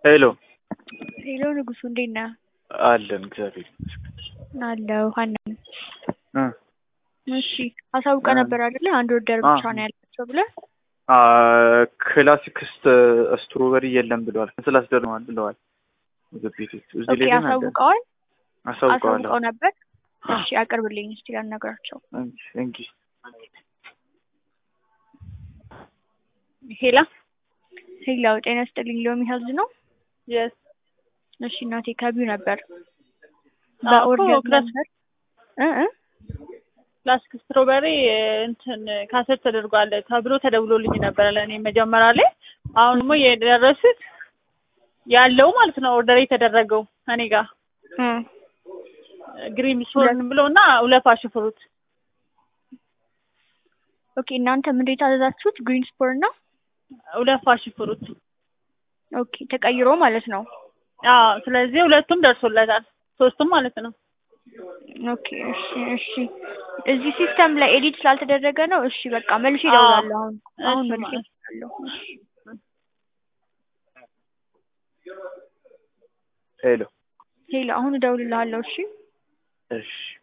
ሄሎ ሄሎ ንጉሱ እንዴት ነህ? አለን እግዚአብሔር ይመስገን። አለሁ ሀና ነኝ። እ እሺ አሳውቀ ነበር አይደለ? አንድ ወርደር ብቻ ነው ያላቸው ብለህ አ ክላሲክ ስትሮበሪ የለም ብለዋል። ስላስደርመዋል ብለዋል ምግብ ቤቶች እዚህ ኦኬ ላይ ግን አለ። አሳውቀዋል አሳውቀዋል። አሳውቀው ነበር። እሺ አቅርብልኝ እስቲ ላናግራቸው። እንጂ ሄላ ሄላው ጤና ይስጥልኝ ሎሚ ሄልዝ ነው? የስ እሺ እናቴ ከቢው ነበር አዎ በኦርደር እኮ ክላስ- ነበር እ እ ክላሲክ ስትሮበሪ እንትን ካሰት ተደርጓል ተብሎ ተደውሎልኝ ነበረ ለእኔ መጀመሪያ ላይ። አሁን ደግሞ የደረሱት ያለው ማለት ነው ኦርደር የተደረገው እኔ ጋር እ ግሪን ሶርን ብሎ እና ሁለት ፓሽ ፍሩት ኦኬ እናንተ ምንድን የታዘዛችሁት ግሪን ስፖር እና ሁለት ፓሽ ፍሩት። ኦኬ ተቀይሮ ማለት ነው። አዎ ስለዚህ ሁለቱም ደርሶለታል ሶስቱም ማለት ነው። ኦኬ እሺ እሺ እዚህ ሲስተም ላይ ኤዲት ስላልተደረገ ነው። እሺ በቃ መልሼ አዎ። እደውላለሁ አሁን አሁን እሺ መልሼ ማለት እደውላለሁ። እሺ ሄሎ ሄሎ አሁን እደውልልሃለሁ። እሺ እሺ